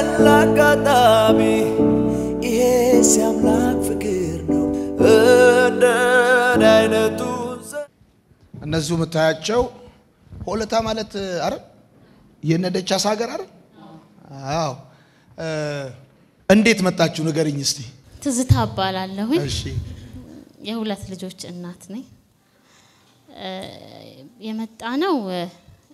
በሌላ አጋጣሚ ይሄ ሲያምላክ ፍቅር ነው እንደኔ አይነቱ እነዚሁ የምታያቸው ሆለታ ማለት አረ የነደቻስ ሀገር አረ አዎ እ፣ እንዴት መጣችሁ ንገርኝ እስቲ ትዝታ እባላለሁኝ። እሺ የሁለት ልጆች እናት ነኝ። እ፣ የመጣ ነው እ፣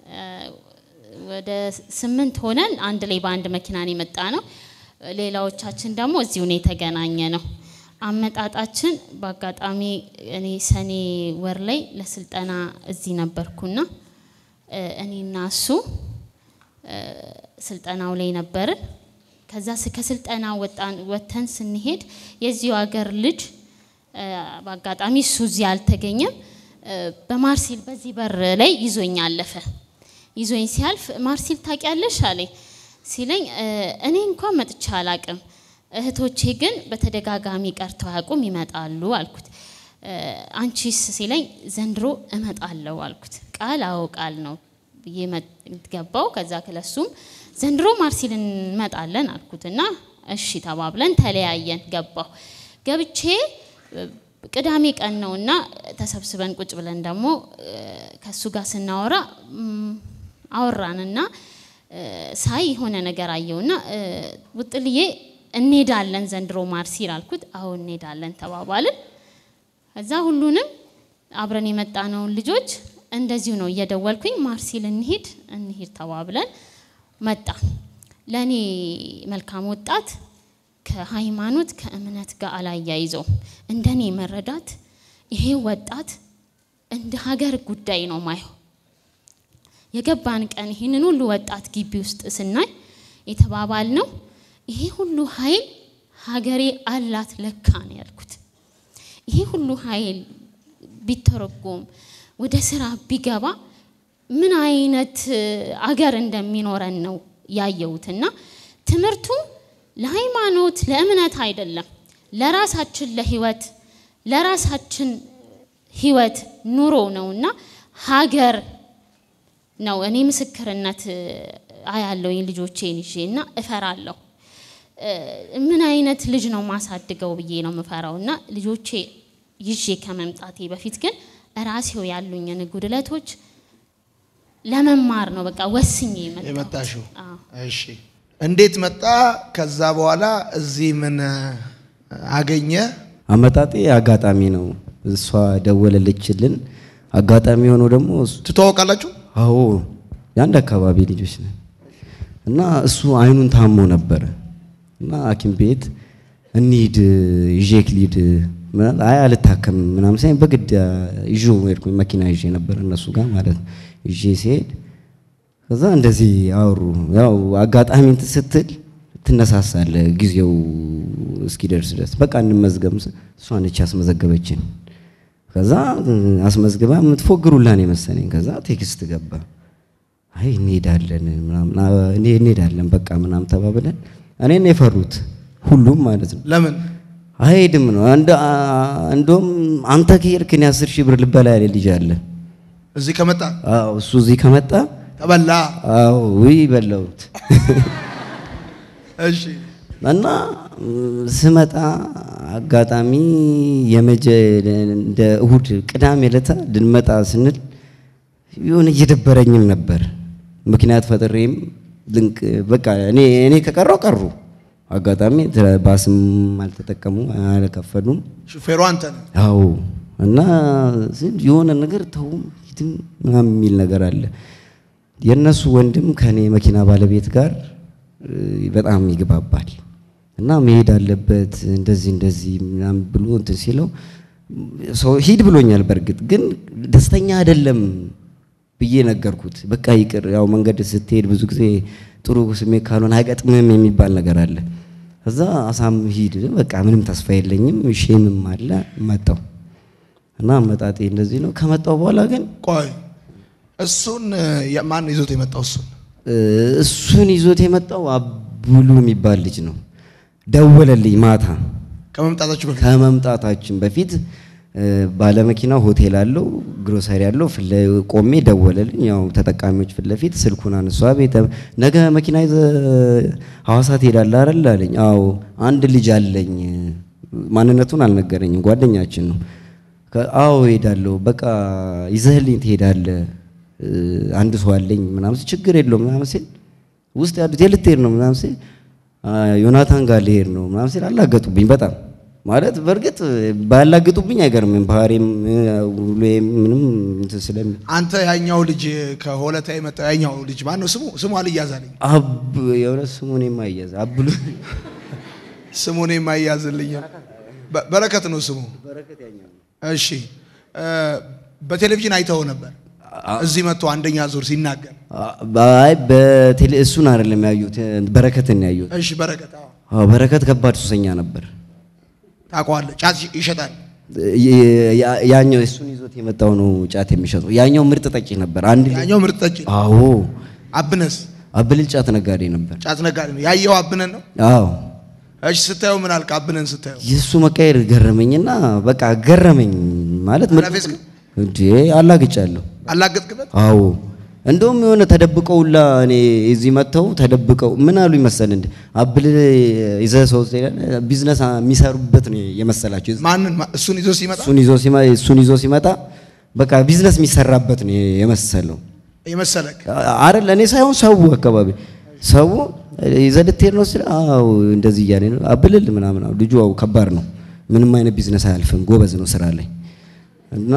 ወደ ስምንት ሆነን አንድ ላይ በአንድ መኪና ነው የመጣ ነው። ሌላዎቻችን ደግሞ እዚሁ ነው የተገናኘ ነው። አመጣጣችን በአጋጣሚ እኔ ሰኔ ወር ላይ ለስልጠና እዚህ ነበርኩና እ፣ እኔና እሱ እ፣ ስልጠናው ላይ ነበርን። ከዛ ስ- ከስልጠና ወጣን ወጥተን ስንሄድ የዚሁ ሀገር ልጅ እ፣ በአጋጣሚ እሱ እዚህ አልተገኘም። እ፣ በማርሲል በዚህ በር ላይ ይዞኝ አለፈ። ይዞኝ ሲያልፍ ማርሲል ታውቂያለሽ አለኝ። ሲለኝ እ፣ እኔ እንኳን መጥቼ አላቅም፣ እህቶቼ ግን በተደጋጋሚ ቀርተው አያውቁም ይመጣሉ አልኩት። እ፣ አንቺስ ሲለኝ ዘንድሮ እመጣለሁ አልኩት። ቃል አዎ ቃል ነው ብዬ መጥ- ገባው። ከዛ ክለሱም ዘንድሮ ማርሲል እንመጣለን አልኩት እና እሺ ተባብለን ተለያየን። ገባሁ ገብቼ እ፣ ቅዳሜ ቀን ነውና ተሰብስበን ቁጭ ብለን ደግሞ እ፣ ከሱ ጋር ስናወራ እም፣ አወራንና እ፣ ሳይ የሆነ ነገር አየውና እ፣ ውጥልዬ እንሄዳለን ዘንድሮ ማርሲል አልኩት። አዎ እንሄዳለን ተባባልን። ከዛ ሁሉንም አብረን የመጣነውን ልጆች እንደዚሁ ነው እየደወልኩኝ ማርሲል እንሂድ እንሂድ ተባብለን መጣ። ለእኔ መልካም ወጣት ከሃይማኖት ከእምነት ጋር አላያይዘውም። እንደኔ መረዳት ይሄ ወጣት እንደ ሀገር ጉዳይ ነው ማየው። የገባን ቀን ይህንን ሁሉ ወጣት ግቢ ውስጥ ስናይ የተባባል ነው ይሄ ሁሉ ኃይል ሀገሬ አላት ለካ ነው ያልኩት። ይሄ ሁሉ ኃይል ቢተረጎም ወደ ስራ ቢገባ ምን አይነት እ፣ አገር እንደሚኖረን ነው ያየሁትና ትምህርቱ ለሃይማኖት ለእምነት አይደለም፣ ለራሳችን ለህይወት ለራሳችን ህይወት ኑሮ ነውና ሀገር ነው። እኔ ምስክርነት እ፣ አያለሁኝ ልጆቼን ይዤ እና እፈራለሁ። እ፣ ምን አይነት ልጅ ነው ማሳድገው ብዬ ነው የምፈራው እና ልጆቼ ይዤ ከመምጣቴ በፊት ግን ራሴው ያሉኝን ጉድለቶች ለመማር ነው በቃ ወስኜ የመጣሁት። የመጣሽው አዎ። እሺ እንዴት መጣ ከዛ በኋላ እዚህ ምን አገኘ አመጣጤ አጋጣሚ ነው። እሷ ደወለልችልን። አጋጣሚ ሆኖ ደግሞ እሱ- ትተዋወቃላችሁ አዎ የአንድ አካባቢ ልጆች ነን እና እሱ አይኑን ታሞ ነበረ እና ሐኪም ቤት እንሂድ ይዤክ ልሂድ ምናምን፣ አይ አልታከምም ምናምን ሳይሆን በግድ ይዤው ሄድኩኝ። መኪና ይዤ ነበር እነሱ ጋር ማለት ነው። ይዤ ሲሄድ ከዛ እንደዚህ አወሩ። ያው አጋጣሚ እንትን ስትል ትነሳሳለህ ጊዜው እስኪደርስ ድረስ በቃ እንመዝገብ። እሷ ነች ያስመዘገበችን። ከዛ አስመዝግባ የምትፎግሩላን የመሰለኝ። ከዛ ቴክስት ገባ። አይ እንሄዳለን ምናምን አ- እኔ እንሄዳለን በቃ ምናምን ተባብለን እኔን የፈሩት ሁሉም ማለት ነው። ለምን አይሄድም ነው እንደ አ- እንደውም አንተ ከሄድክ እኔ አስር ሺህ ብር ልበላ ያለ ልጅ አለ። እዚህ ከመጣ አዎ እሱ እዚህ ከመጣ ተበላ አዎ ውይ በላሁት። እሺ እና ም፣ ስመጣ አጋጣሚ የመጀ እንደ እሁድ ቅዳሜ ዕለት ልንመጣ ስንል የሆነ እየደበረኝም ነበር። ምክንያት ፈጥሬም ልንቅ በቃ እኔ እኔ ከቀረው ቀሩ። አጋጣሚ ተ- ባስም አልተጠቀሙ አልከፈሉም። ሹፌሩ አንተ ነህ አዎ እና ስል የሆነ ነገር ተውም ሂድም ምናምን የሚል ነገር አለ። የእነሱ ወንድም ከኔ መኪና ባለቤት ጋር እ, በጣም ይግባባል እና መሄድ አለበት እንደዚህ እንደዚህ ምናምን ብሎ እንትን ሲለው ሰው ሂድ ብሎኛል። በእርግጥ ግን ደስተኛ አይደለም ብዬ ነገርኩት። በቃ ይቅር፣ ያው መንገድ ስትሄድ ብዙ ጊዜ ጥሩ ስሜት ካልሆነ አይገጥምም የሚባል ነገር አለ። ከዛ አሳም ሂድ፣ በቃ ምንም ተስፋ የለኝም ሼምም አለ መጣው እና አመጣጤ እንደዚህ ነው። ከመጣው በኋላ ግን ቆይ እሱን የ- ማን ይዞት የመጣው እሱን እ፣ እሱን ይዞት የመጣው አቡሉ የሚባል ልጅ ነው። ደወለልኝ ማታ ከመምጣታችሁ በፊት ከመምጣታችን በፊት እ፣ ባለመኪና ሆቴል አለው ግሮሰሪ አለው። ፊት ላይ ቆሜ ደወለልኝ። ያው ተጠቃሚዎች ፊት ለፊት ስልኩን አነሷ። ቤተ ነገ መኪና ይዘ ሐዋሳ ትሄዳለህ አይደል አለኝ። አዎ አንድ ልጅ አለኝ። ማንነቱን አልነገረኝም። ጓደኛችን ነው። ከ- አዎ እሄዳለሁ። በቃ ይዘህልኝ ትሄዳለህ። እ፣ አንድ ሰው አለኝ ምናምን ሲል ችግር የለውም ምናምን ሲል ውስጥ ያሉት የት ልትሄድ ነው ምናምን ሲል አ፣ ዮናታን ጋር ልሄድ ነው ምናምን ሲል አላገጡብኝ በጣም ማለት በእርግጥ ባላገጡብኝ አይገርምም። ባህሪም እ፣ ውሎዬም ምንም እንትን ስለሚ አንተ ያኛው ልጅ ከሆለታ የመጣው ያኛው ልጅ ማን ነው ስሙ? ስሙ አልያዛልኝ። አብ የሆነ ስሙን የማያዝ አብሉ ስሙን የማያዝልኝ በ- በረከት ነው ስሙ። እሺ እ፣ በቴሌቪዥን አይተው ነበር እዚህ መጥቶ አንደኛ ዙር ሲናገር። አይ በቴሌ እሱን አይደለም ያዩት በረከትን ያዩት። እሺ በረከት አዎ፣ አዎ በረከት ከባድ ሱሰኛ ነበር። ታውቀዋለህ። ጫት ይሸጣል። ያ- ያ- ያኛው እሱን ይዞት የመጣው ነው ጫት የሚሸጠው። ያኛው ምርጥ ጠጪ ነበር። አንድ ልጅ ያኛው ምርጥ ጠጪ ነው። አዎ አብነስ አብልል ጫት ነጋዴ ነበር። ጫት ነጋዴ ነው። ያየው አብነን ነው። አዎ እሺ ስታየው ምን አልክ? አብነን ስታየው የእሱ መቀየር ገረመኝና በቃ ገረመኝ ማለት ምን አላፌዝክ? እንዴ አላግጫለሁ። አላገጥክበት? አዎ እንደውም የሆነ ተደብቀውላ እኔ እዚህ መጥተው ተደብቀው ምን አሉ ይመሰል እንደ አብል ይዘህ ሰው ትሄዳለህ፣ ቢዝነስ የሚሰሩበት ነው የመሰላቸው። ማንን? ማ- እሱን ይዞ ሲመጣ እሱን ይዞ ሲመ እሱን ይዞ ሲመጣ በቃ ቢዝነስ የሚሰራበት ነው የመሰለው። የመሰለክ አይደል እኔ ሳይሆን ሰው አካባቢ ሰው ይዘህ ልትሄድ ነው ስለ አዎ እንደዚህ እያለ ነው አብልል ምናምን አዎ ልጁ አዎ ከባድ ነው ምንም አይነት ቢዝነስ አያልፍም ጎበዝ ነው ስራ ላይ እና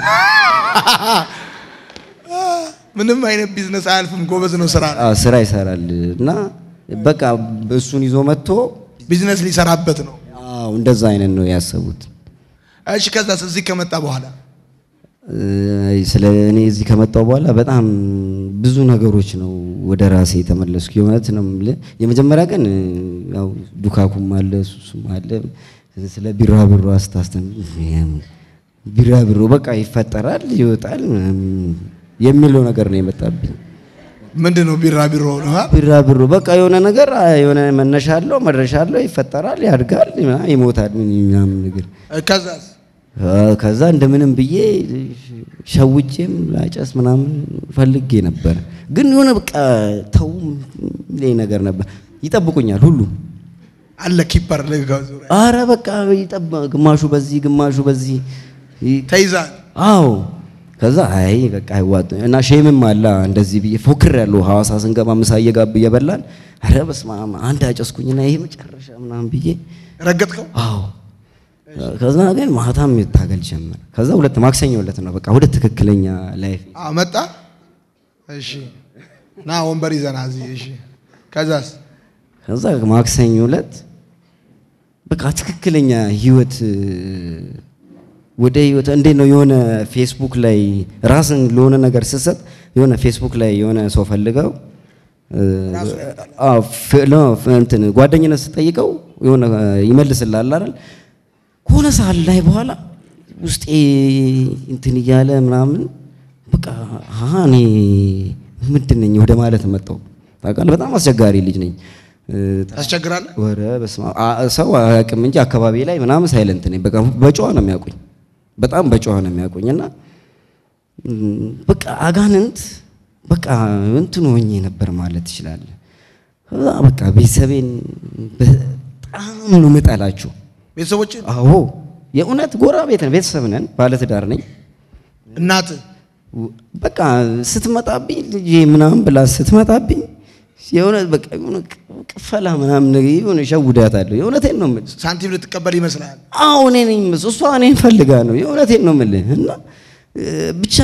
ምንም አይነት ቢዝነስ አያልፍም። ጎበዝ ነው ስራ ነው። አዎ ስራ ይሰራል እና በቃ እሱን ይዞ መጥቶ ቢዝነስ ሊሰራበት ነው። አዎ እንደዛ አይነት ነው ያሰቡት እሺ ከዛስ እዚህ ከመጣ በኋላ እ፣ ስለ እኔ እዚህ ከመጣሁ በኋላ በጣም ብዙ ነገሮች ነው ወደ ራሴ የተመለስኩ። የእውነት ነው የምልህ። የመጀመሪያ ቀን እ፣ ያው ዱካኩም አለ ሱሱም አለ። ስለ ቢራብሮ አስታስተም ቢራብሮ በቃ ይፈጠራል ይወጣል ምናምን የሚለው ነገር ነው የመጣብኝ። ምንድን ነው ቢራቢሮ ነው? አ? ቢራብሮ በቃ የሆነ ነገር አ፣ የሆነ መነሻ አለው መድረሻ አለው፣ ይፈጠራል፣ ያድጋል፣ ምናምን ይሞታል ምናምን ነገር ከዛስ ከዛ እንደምንም ብዬ ሸውጄም ላጨስ ምናምን ፈልጌ ነበር። ግን የሆነ በቃ ተው ላይ ነገር ነበር። ይጠብቁኛል ሁሉ አለ ኪፐር ልጋው ዙሪያ አረ በቃ ይጠባ ግማሹ በዚህ ግማሹ በዚህ ይ- ተይዛል። አዎ ከዛ አይ በቃ አይዋጥ እና ሼምም አላ እንደዚህ ብዬ ፎክር ያለው ሐዋሳ ስንገባ ምሳ እየጋብ እየበላን አረ በስመ አብ አንድ አጨስኩኝና ይሄ መጨረሻ ምናምን ብዬ ረገጥከው? አዎ ከዛ ግን ማታም ይታገል ጀመር። ከዛ ሁለት ማክሰኞ ዕለት ነው በቃ ወደ ትክክለኛ ላይፍ አዎ መጣ። እሺ ና ወንበር ይዘና እዚህ። እሺ ከዛስ ከዛ ማክሰኞ ዕለት በቃ ትክክለኛ ህይወት እ፣ ወደ ህይወት እንዴት ነው የሆነ ፌስቡክ ላይ ራስን ለሆነ ነገር ስትሰጥ የሆነ ፌስቡክ ላይ የሆነ ሰው ፈልገው እ፣ አዎ ፍ- ለ- ፍ- እንትን ጓደኝነት ስጠይቀው የሆነ ይመልስልሃል አይደል ከሆነ ሰዓት ላይ በኋላ ውስጤ እንትን እያለ ምናምን በቃ አሀ እኔ ምንድን ነኝ ወደ ማለት መጣሁ። ታውቃለህ በጣም አስቸጋሪ ልጅ ነኝ። እ፣ ታስቸግራለህ? ወረ በስመ አብ አ- ሰው አያውቅም እንጂ አካባቢ ላይ ምናምን ሳይለንት ነኝ። በቃ በጨዋ ነው የሚያውቁኝ፣ በጣም በጨዋ ነው የሚያውቁኝ እና እም፣ በቃ አጋንንት በቃ እንትን ሆኜ ነበር ማለት ትችላለህ። ከዛ በቃ ቤተሰቤን በጣም ነው የምጠላቸው። ቤተሰቦች አዎ የእውነት ጎረቤት ነን፣ ቤተሰብ ነን፣ ባለትዳር ነኝ። እናት በቃ ስትመጣብኝ ልጄ ምናምን ብላ ስትመጣብኝ የሆነ በቃ የሆነ ቅፈላ ምናምን ነገር የሆነ ሸውዳታለሁ። የእውነቴን ነው የምልህ። ሳንቲም ልትቀበል ይመስላል። አዎ እኔ ነኝ የምልህ። እሷ እኔን ፈልጋ ነው። የእውነቴን ነው የምልህ እና እ፣ ብቻ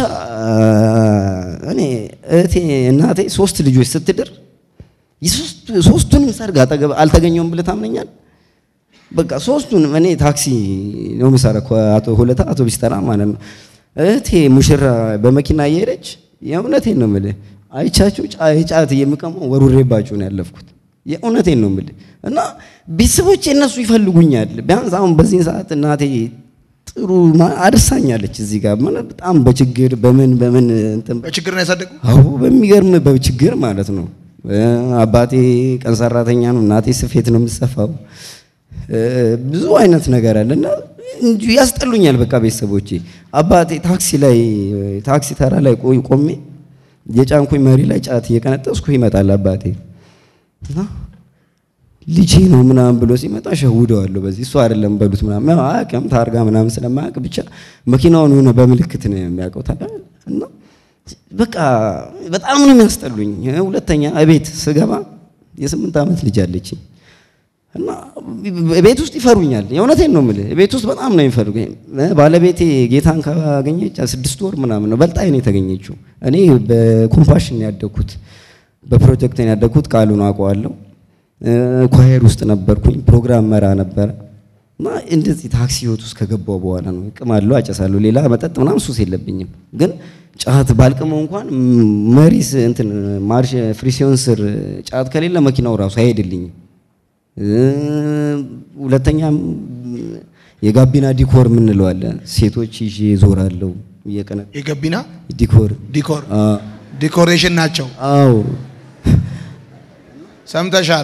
እኔ እህቴ እናቴ ሶስት ልጆች ስትድር የሶስቱ- ሶስቱንም ሰርግ አጠገብ አልተገኘውም ብለህ ታምነኛለህ? በቃ ሶስቱንም እኔ ታክሲ ነው የምሰራው ከአቶ ሁለታ አቶ ቢስተራ ማለት ነው። እህቴ ሙሽራ በመኪና እየሄደች የእውነቴን ነው የምልህ አይቻችሁ ጫ- ጫት የሚቀመው ወሩሬባችሁ ነው ያለፍኩት። የእውነቴን ነው የምልህ እና ቤተሰቦቼ እነሱ ይፈልጉኛል። ቢያንስ አሁን በዚህ ሰዓት እናቴ ጥሩ ማ- አድርሳኛለች እዚህ ጋር ማለት በጣም በችግር በምን በምን እንትን በችግር ነው ያሳደጉ። አዎ በሚገርም በችግር ማለት ነው። እ፣ አባቴ ቀን ሰራተኛ ነው፣ እናቴ ስፌት ነው የምትሰፋው። እ፣ ብዙ አይነት ነገር አለ እና እንጂ ያስጠሉኛል። በቃ ቤተሰቦቼ አባቴ ታክሲ ላይ ታክሲ ተራ ላይ ቆይ ቆሜ የጫንኩኝ መሪ ላይ ጫት እየቀነጠስኩ ይመጣል አባቴ እና ልጄ ነው ምናምን ብሎ ሲመጣ ሸውደዋለሁ። በዚህ እሱ አይደለም በሉት ምናምን ያው አያውቅም ታርጋ ምናምን ስለማያውቅ ብቻ መኪናውን የሆነ በምልክት ነው የሚያውቀው ታውቃለህ። እና በቃ በጣም ነው የሚያስጠሉኝ። ሁለተኛ እቤት ስገባ የስምንት ዓመት ልጅ አለችኝ እና ቤት ውስጥ ይፈሩኛል። የእውነቴን ነው የምልህ፣ ቤት ውስጥ በጣም ነው የሚፈሩኝ። ባለቤቴ ጌታን ካገኘች ስድስት ወር ምናምን ነው በልጣይ ነው የተገኘችው። እኔ በኮምፓሽን ነው ያደግኩት፣ በፕሮጀክት ነው ያደግኩት። ቃሉን አውቀዋለሁ። ኳየር ውስጥ ነበርኩኝ፣ ፕሮግራም መራ ነበረ እና እንደዚህ ታክሲ ህይወት ውስጥ ከገባው በኋላ ነው እቅማለሁ፣ አጨሳለሁ። ሌላ መጠጥ ምናምን ሱስ የለብኝም፣ ግን ጫት ባልቅመው እንኳን መሪስ እንትን ማርሽ ፍሪሲዮን ስር ጫት ከሌለ መኪናው ራሱ አይሄድልኝም። ሁለተኛም የጋቢና ዲኮር የምንለው አለ። ሴቶች ይዤ ዞራለሁ እየቀነ የገቢና ዲኮር ዲኮር አ ዲኮሬሽን ናቸው። አዎ ሰምተሻል?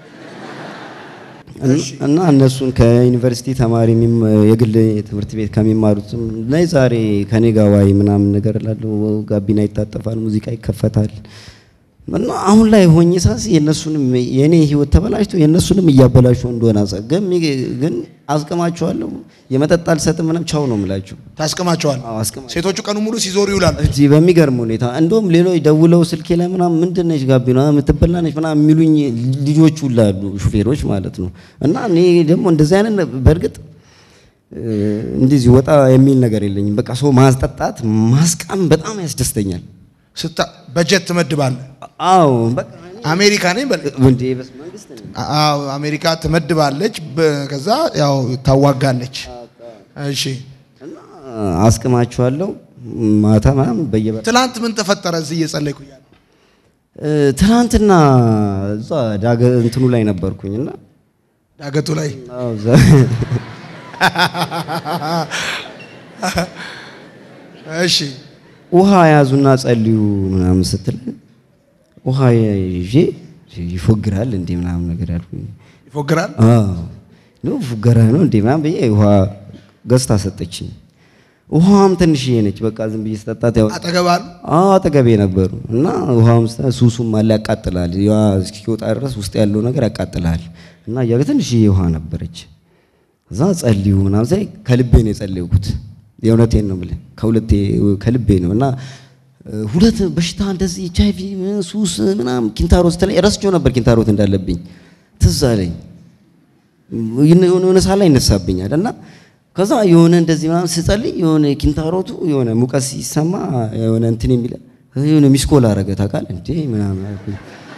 እና እነሱን ከዩኒቨርሲቲ ተማሪ የሚም- የግል ትምህርት ቤት ከሚማሩትም ላይ ዛሬ ከኔ ጋር ዋይ ምናምን ነገር እላለሁ። ጋቢና ይታጠፋል፣ ሙዚቃ ይከፈታል። እና አሁን ላይ ሆኜ ሳስ የእነሱንም የእኔ ህይወት ተበላሽቶ የእነሱንም እያበላሸው እንደሆነ አሳ ግን ግን አስቀማቸዋለሁ። የመጠጥ አልሰጥም ምናምን ቻው ነው የምላቸው። ታስቀማቸዋል። አዎ አስቀማ ሴቶቹ ቀኑ ሙሉ ሲዞሩ ይውላሉ። እዚህ በሚገርም ሁኔታ እንደውም ሌሎች ደውለው ስልኬ ላይ ምናምን ምንድን ነች ጋቢና የምትበላ ነች ምናምን የሚሉኝ ልጆች ሁላ አሉ፣ ሹፌሮች ማለት ነው። እና እኔ ደግሞ እንደዚህ አይነት ነ- በእርግጥ እ፣ እንደዚህ ወጣ የሚል ነገር የለኝም። በቃ ሰው ማስጠጣት ማስቃም በጣም ያስደስተኛል። ስታ በጀት ትመድባለህ። አዎ በቃ አሜሪካ ነኝ በል እንዴ በስ መንግስት ነው አዎ አሜሪካ ትመድባለች። በ- ከዛ ያው ታዋጋለች። እሺ እና አስቅማችኋለሁ ማታ ምናምን በየበ ትላንት ምን ተፈጠረ? እዚህ እየጸለይኩ እያለ እ፣ ትናንትና እዛ ዳገ እንትኑ ላይ ነበርኩኝና ዳገቱ ላይ አዎ እዛ- እሺ ውሃ ያዙና ጸልዩ ምናምን ስትል ውሃ ይዤ ይፎግራል እንዴ ምናምን ነገር ያልኩኝ። ይፎግራል። አዎ ነው ፉገራ ነው እንዴ ምናምን ብዬ ውሃ ገዝታ ሰጠችኝ። ውሃዋም ትንሽዬ ነች። በቃ ዝም ብዬ ስጠጣት ያው አጠገባሉ አዎ አጠገቤ ነበሩ እና ውሃውም ስታ ሱሱም አለ ያቃጥላል። ያ እስኪወጣ ድረስ ውስጥ ያለው ነገር ያቃጥላል። እና እያ ትንሽዬ ውሃ ነበረች። እዛ ጸልዩ ምናምን ሳይ ከልቤ ነው የጸለይኩት። የእውነቴን ነው የምልህ ከሁለቴ ከልቤ ነው እና እ፣ ሁለት በሽታ እንደዚህ ኤች አይ ቪ ሱስ ምናምን ኪንታሮት ስትለኝ ረስቼው ነበር ኪንታሮት እንዳለብኝ ትዝ አለኝ። የሆነ የሆነ ሳላ ይነሳብኛል እና ከዛ የሆነ እንደዚህ ምናምን ስጸልይ የሆነ ኪንታሮቱ የሆነ ሙቀት ሲሰማ የሆነ እንትን የሚለ የሆነ ሚስኮል አረገ ታውቃለህ እንዴ ምናምን አልኩኝ።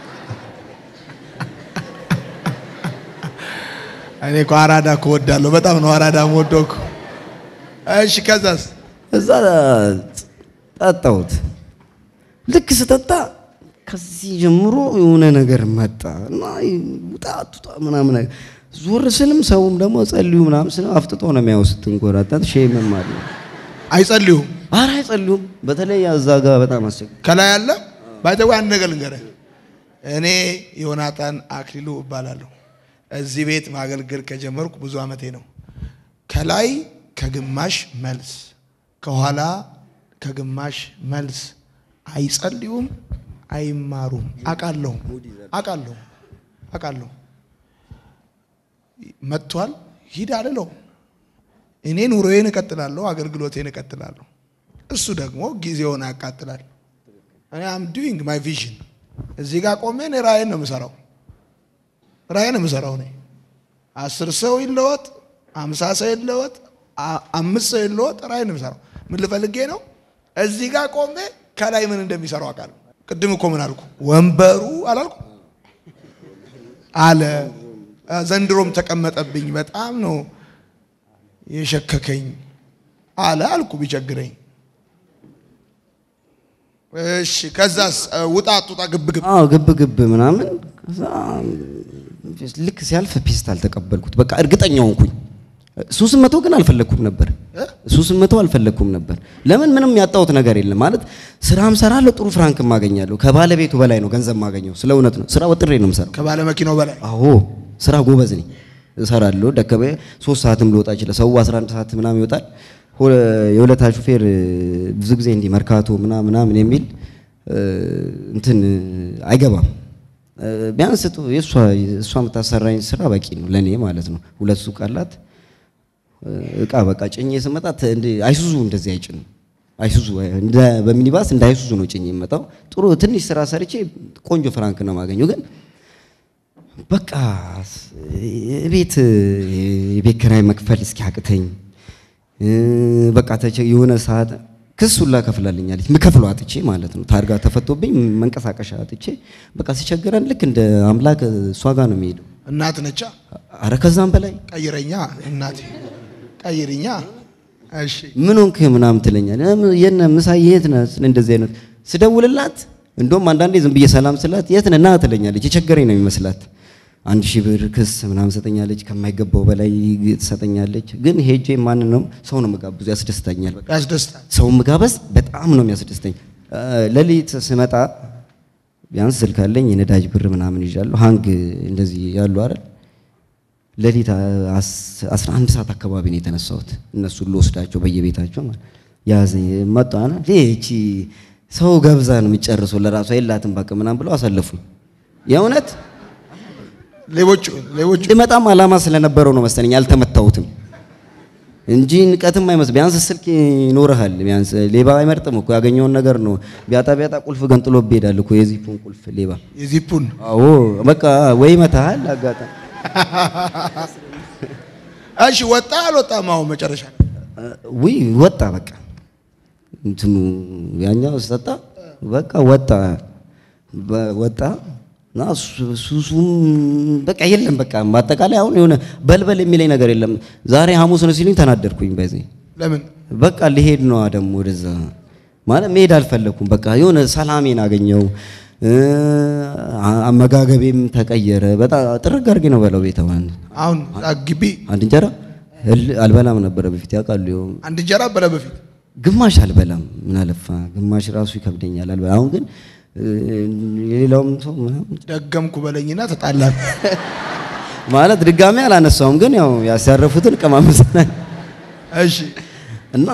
እኔ እኮ አራዳ እኮ እወዳለሁ። በጣም ነው አራዳ የምወደው እኮ። እሺ ከዛስ እዛ ጠጣሁት። ልክ ስጠጣ ከዚህ ጀምሮ የሆነ ነገር መጣ እና ውጣ አትውጣ ምናምን ነገር ዞር ስልም ሰውም ደግሞ ጸልዩ ምናምን ስለ አፍጥጦ ነው የሚያው ስትንጎራጠጥ ሼምም አለ። አይጸልዩም። ኧረ አይጸልዩም። በተለይ እዛ ጋር በጣም አስቸጋሪ ከላይ አለ ባይተው አንድ ነገር ልንገርህ። እኔ ዮናታን አክሊሉ እባላለሁ። እዚህ ቤት ማገልገል ከጀመርኩ ብዙ ዓመቴ ነው። ከላይ ከግማሽ መልስ፣ ከኋላ ከግማሽ መልስ። አይጸልዩም፣ አይማሩም። አውቃለሁ አውቃለሁ አውቃለሁ። መጥቷል ሂድ አልለው። እኔ ኑሮዬን እቀጥላለሁ፣ አገልግሎቴን እቀጥላለሁ። እሱ ደግሞ ጊዜውን ያቃጥላል። እኔ አም ዱዊንግ ማይ ቪዥን እዚህ ጋር ቆሜ እኔ ራእይን ነው የምሰራው። ራእይን ነው የምሰራው። እኔ አስር ሰው ይለወጥ፣ አምሳ ሰው ይለወጥ፣ አ- አምስት ሰው ይለወጥ፣ ራእይን ነው የምሰራው። ምን ልፈልጌ ነው? እዚህ ጋር ቆሜ ከላይ ምን እንደሚሰራው አውቃለሁ። ቅድም እኮ ምን አልኩ? ወንበሩ አላልኩ አለ። ዘንድሮም ተቀመጠብኝ። በጣም ነው የሸከከኝ አለ አልኩ ቢቸግረኝ። እሺ ከዛስ ውጣ አትውጣ ግብ ግብ አዎ ግብ ግብ ምናምን ከዛ ልክ ሲያልፍ ፔስታል ተቀበልኩት። በቃ እርግጠኛ ሆንኩኝ። ሱስን መተው ግን አልፈለግኩም ነበር። ሱስን መተው አልፈለግኩም ነበር። ለምን ምንም ያጣሁት ነገር የለም ማለት ስራም ሰራለሁ፣ ጥሩ ፍራንክ ማገኛለሁ። ከባለቤቱ በላይ ነው ገንዘብ ማገኘው። ስለ እውነት ነው። ስራ ወጥሬ ነው የምሰራው። ከባለ መኪናው በላይ አዎ ስራ ጎበዝ ነኝ። እሰራለሁ ደከመ ሶስት ሰዓትም ልወጣ ይችላል። ሰው 11 ሰዓት ምናምን ይወጣል። ሆ- የሁለታ ሹፌር እ፣ ብዙ ጊዜ እንዲህ መርካቶ ምናምን ምናምን የሚል እ፣ እንትን እ፣ አይገባም። እ፣ ቢያንስ ጡ- የእሷ እሷ የምታሰራኝ ስራ በቂ ነው ለእኔ ማለት ነው። ሁለት ሱቅ አላት። እቃ በቃ ጭኜ ስመጣ ተ- እንደ አይሱዙ እንደዚህ አይጭንም። አይሱዙ እንደ በሚኒባስ እንደ አይሱዙ ነው ጭኜ የመጣው። ጥሩ ትንሽ ስራ ሰርቼ ቆንጆ ፍራንክ ነው የማገኘው። ግን በቃ ቤት የቤት ኪራይ መክፈል እስኪያቅተኝ እ፣ በቃ ተቸ- የሆነ ሰዓት ክስ ሁላ ከፍላልኛለች ምከፍለው አጥቼ ማለት ነው። ታርጋ ተፈቶብኝ መንቀሳቀሻ አጥቼ በቃ ሲቸግረን ልክ እንደ አምላክ እሷ ጋር ነው የሚሄደው። እናት ነቻ አረ ከዛም በላይ ቀይረኛ እናቴ ቀይርኛ። እሺ ምን ሆንክ ምናምን ትለኛል። የነ ምሳ የት ነህ? ስለ እንደዚህ አይነት ስደውልላት እንደውም አንዳንዴ ዝም ብዬ ሰላም ስላት የት ነህ ና ትለኛለች። የቸገረኝ ነው የሚመስላት። አንድ ሺህ ብር ክስ ምናምን ሰጠኛለች። ከማይገባው በላይ ትሰጠኛለች። ግን ሄጄ ማን ነው ሰው ነው መጋብዙ ያስደስታኛል። በቃ ያስደስታል። ሰው መጋበዝ በጣም ነው የሚያስደስተኝ። እ፣ ሌሊት ስመጣ ቢያንስ ስልክ አለኝ የነዳጅ ብር ምናምን ይዣለሁ። ሀንግ እንደዚህ ያሉ አይደል ሌሊት አስ- 11 ሰዓት አካባቢ ነው የተነሳሁት። እነሱን ልወስዳቸው በየቤታቸው ማለት ያዘኝ መጣና እቺ ሰው ገብዛ ነው የሚጨርሰው ለራሷ የላትም በቃ ምናምን ብለው አሳለፉኝ። የእውነት ሌቦቹ ሌቦቹ ልመጣም አላማ ስለነበረው ነው መሰለኝ አልተመታሁትም እንጂ ንቀትም አይመስል ቢያንስ ስልክ ይኖርሃል። ቢያንስ ሌባ አይመርጥም እኮ ያገኘውን ነገር ነው። ቢያጣ ቢያጣ ቁልፍ ገንጥሎ ይሄዳል እኮ የዚፑን ቁልፍ ሌባ። የዚፑን አዎ በቃ ወይ መታሃል አጋጣሚ እሺ ወጣ አልወጣም? አሁን መጨረሻ ውይ ወጣ በቃ እንትኑ ያኛው ስጠጣ በቃ ወጣ በ- ወጣ እና ሱ- ሱሱም በቃ የለም በቃ በአጠቃላይ አሁን የሆነ በልበል የሚለኝ ነገር የለም። ዛሬ ሐሙስ ነው ሲሉኝ ተናደድኩኝ። በዚህ ለምን በቃ ሊሄድ ነው ደግሞ ወደዛ ማለት መሄድ አልፈለኩም። በቃ የሆነ ሰላሜን አገኘው። እ፣ አ- አመጋገቤም ተቀየረ። በጣም ጥርግ አድርጌ ነው በለው ቤተዋን አሁን እዛ ግቢ አንድ እንጀራ እል- አልበላም ነበረ በፊት ያውቃሉ። ይኸው አንድ እንጀራ በለ በፊት ግማሽ አልበላም። ምን አለፋ ግማሽ ራሱ ይከብደኛል አልበላ። አሁን ግን እ፣ የሌላውም ሰው ምናምን ደገምኩ በለኝና ተጣላን። ማለት ድጋሜ አላነሳውም፣ ግን ያው ያሳረፉትን ቀማምሰናል እሺ እና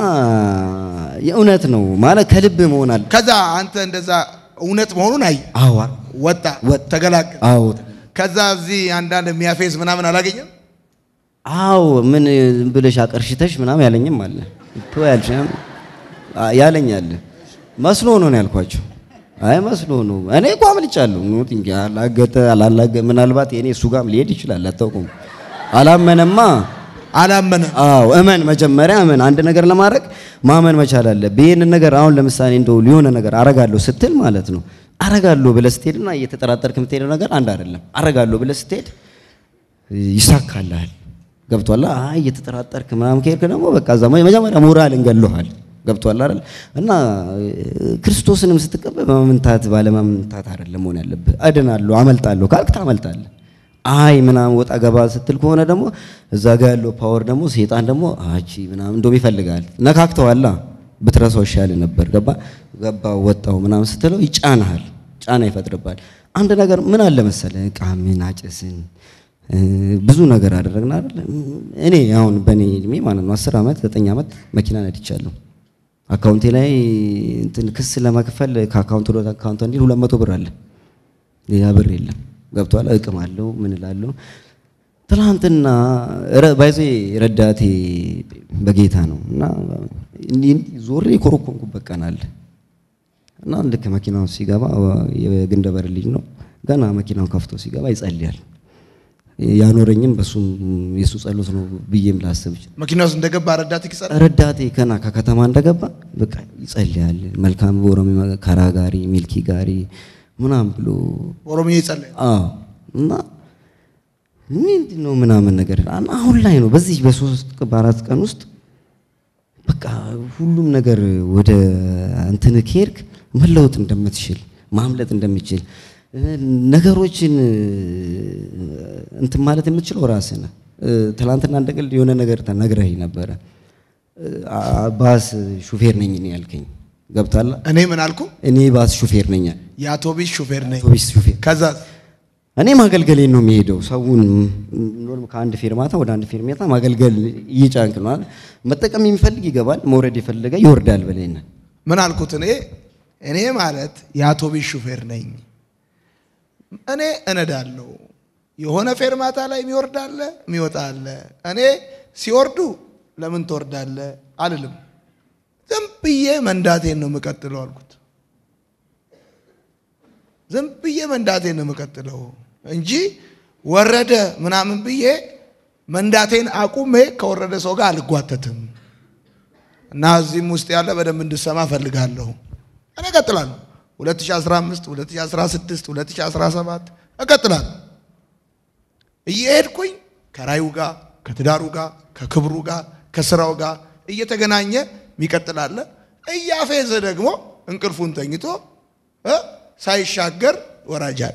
የእውነት ነው ማለት ከልብ መሆን አለ። ከዛ አንተ እንደዛ እውነት መሆኑን አይ አዋ ወጣ ወጣ። ተገላገል። አዎ ከዛ እዚህ አንዳንድ የሚያፌዝ ምናምን አላገኘም። አዎ ምን ዝም ብለሽ አቀርሽተሽ ምናምን ያለኝም አለ እኮ ያልሽ አ- ያለኝ አለ መስሎ ነው ነው ያልኳቸው። አይ መስሎ ነው። እኔ እኮ አምልጫለሁ። ኑት እንጂ አላገጠ አላላገ ምናልባት የኔ እሱ ጋርም ሊሄድ ይችላል። አታውቁም። አላመነማ። አላመነ አዎ እመን፣ መጀመሪያ እመን። አንድ ነገር ለማድረግ ማመን መቻል አለብህ። ይህንን ነገር አሁን ለምሳሌ እንደው ሊሆነ ነገር አረጋለሁ ስትል ማለት ነው አረጋለሁ ብለህ ስትሄድና እየተጠራጠርክ የምትሄደው ነገር አንድ አይደለም። አረጋለሁ ብለህ ስትሄድ ይሳካልሃል። ገብቷል። አይ እየተጠራጠርክ ምናምን ከሄድክ ደግሞ በቃ እዛ መጀመሪያ ሞራል እንገለሃል። ገብቷል አይደል? እና ክርስቶስንም ስትቀበል በመምንታት ባለመምንታት አይደለም መሆን ያለብህ። እድናለሁ አመልጣለሁ ካልክ ታመልጣለህ። አይ ምናምን ወጣ ገባ ስትል ከሆነ ደግሞ እዛ ጋር ያለው ፓወር ደግሞ ሴጣን ደግሞ አቺ ምናምን እንደውም ይፈልጋል። ነካክተዋላ ብትረሳው ይሻል ነበር። ገባ ገባ ወጣው ምናምን ስትለው ይጫናሃል፣ ጫና ይፈጥርባል። አንድ ነገር ምን አለ መሰለ ዕቃ ምን አጭስን እ፣ ብዙ ነገር አደረግን አይደል? እኔ አሁን በእኔ እድሜ ማለት ነው አስር ዓመት ዘጠኝ ዓመት መኪና ነድቻለሁ። አካውንቴ ላይ እንትን ክስ ለመክፈል ከአካውንት ወደ አካውንት እንዲል ሁለት መቶ ብር አለ። ሌላ ብር የለም። ገብቷል። እቅም አለው ምን እላለሁ። ትናንትና ረ- ባይዜ ረዳቴ በጌታ ነው እና እንዲህ እንዲህ ዞሬ የኮረኮንኩበት ቀን አለ እና ልክ መኪናው ሲገባ የግንደበር ልጅ ነው ገና መኪናውን ከፍቶ ሲገባ ይጸልያል። ያኖረኝም በሱም የሱ ጸሎት ነው ብዬም ላስብ ይችላል። መኪና ውስጥ እንደገባ ረዳት ይቅጸል ረዳቴ ከና ከከተማ እንደገባ በቃ ይጸልያል። መልካም በኦሮሚ ከራ ጋሪ ሚልኪ ጋሪ ምናምን ብሎ ኦሮምኛ ይጸለይ አዎ እና ምንድን ነው ምናምን ነገር አና አሁን ላይ ነው በዚህ በሶስት ቀን በአራት ቀን ውስጥ በቃ ሁሉም ነገር ወደ እንትን ከሄድክ መለወጥ እንደምትችል ማምለጥ እንደምትችል እ፣ ነገሮችን እ፣ እንትን ማለት የምትችለው ራስህ ነህ። እ፣ ትናንትና እንደ ቀልድ የሆነ ነገር ተነግረኸኝ ነበረ። እ፣ አ- ባስ ሹፌር ነኝ እኔ ያልከኝ ገብታላ። እኔ ምን አልኩ? እኔ ባስ ሹፌር ነኝ፣ የአውቶቢስ ሹፌር ነኝ። አውቶቢስ ሹፌር ከዛ እኔ ማገልገሌን ነው የሚሄደው። ሰውን ኖርም ከአንድ ፌርማታ ወደ አንድ ፌርማታ ማገልገል እየጫንክ ነው አይደል? መጠቀም የሚፈልግ ይገባል፣ መውረድ የፈለገ ይወርዳል ብለናል። ምን አልኩት? እኔ እኔ ማለት የአውቶቢስ ሹፌር ነኝ። እኔ እነዳለሁ። የሆነ ፌርማታ ላይ የሚወርድ አለ፣ የሚወጣ አለ። እኔ ሲወርዱ ለምን ትወርዳለ አልልም። ዝም ብዬ መንዳቴን ነው የምቀጥለው አልኩት። ዝም ብዬ መንዳቴን ነው የምቀጥለው እንጂ ወረደ ምናምን ብዬ መንዳቴን አቁሜ ከወረደ ሰው ጋር አልጓተትም። እና እዚህም ውስጥ ያለ በደንብ እንድሰማ እፈልጋለሁ። እኔ እቀጥላለሁ። 2015፣ 2016፣ 2017 እቀጥላለሁ። እየሄድኩኝ ከራዩ ጋር፣ ከትዳሩ ጋር፣ ከክብሩ ጋር፣ ከስራው ጋር እየተገናኘ የሚቀጥላለ እያፌዘ ደግሞ እንቅልፉን ተኝቶ እ ሳይሻገር ወራጅ አለ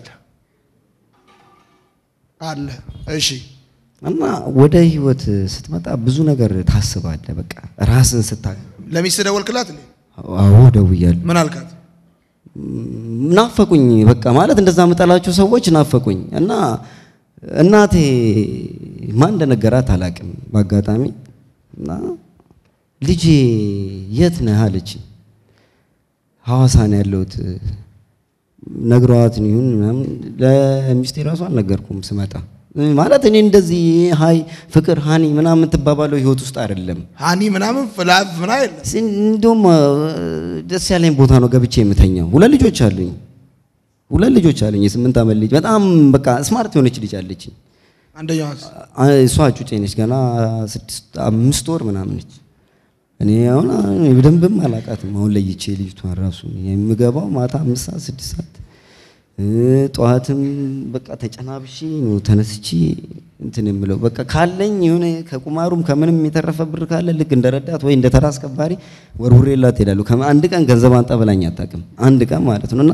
አለ። እሺ እና ወደ ህይወት ስትመጣ ብዙ ነገር ታስባለህ። በቃ ራስን ስታ ለሚስት ደወልክላት እንዴ? አዎ ደውያለሁ። ምን አልካት? ናፈቁኝ። በቃ ማለት እንደዛ የምጠላቸው ሰዎች ናፈቁኝ እና እናቴ ማን እንደነገራት አላውቅም። በአጋጣሚ እና ልጄ የት ነህ አለች። ሐዋሳ ነው ያለሁት ነግሯት ይሁን ምናምን ለሚስቴ ራሱ አልነገርኩም ስመጣ ማለት እኔ እንደዚህ ሀይ ፍቅር ሃኒ ምናምን የምትባባለው ህይወት ውስጥ አይደለም። ሃኒ ምናምን ፍላቭ ምና የለም። እንዲሁም ደስ ያለኝ ቦታ ነው ገብቼ የምተኛው። ሁለት ልጆች አሉኝ። ሁለት ልጆች አሉኝ። የስምንት ዓመት ልጅ በጣም በቃ ስማርት የሆነች ልጅ አለችኝ። አንደኛዋ እሷ ጩጬ ነች። ገና ስድስት አምስት ወር ምናምን ነች። እኔ አሁን በደንብም አላውቃትም። አሁን ለይቼ ልጅቷን ራሱ የምገባው ማታ አምስት ሰዓት ስድስት ሰዓት ጠዋትም በቃ ተጨናብሼ ነው ተነስቼ እንትን የምለው በቃ ካለኝ የሆነ ከቁማሩም ከምንም የተረፈ ብር ካለ ልክ እንደ ረዳት ወይ እንደ ተራ አስከባሪ ወርውሬላት እሄዳለሁ። አንድ ቀን ገንዘብ አንጣ ብላኝ አታውቅም። አንድ ቀን ማለት ነው እና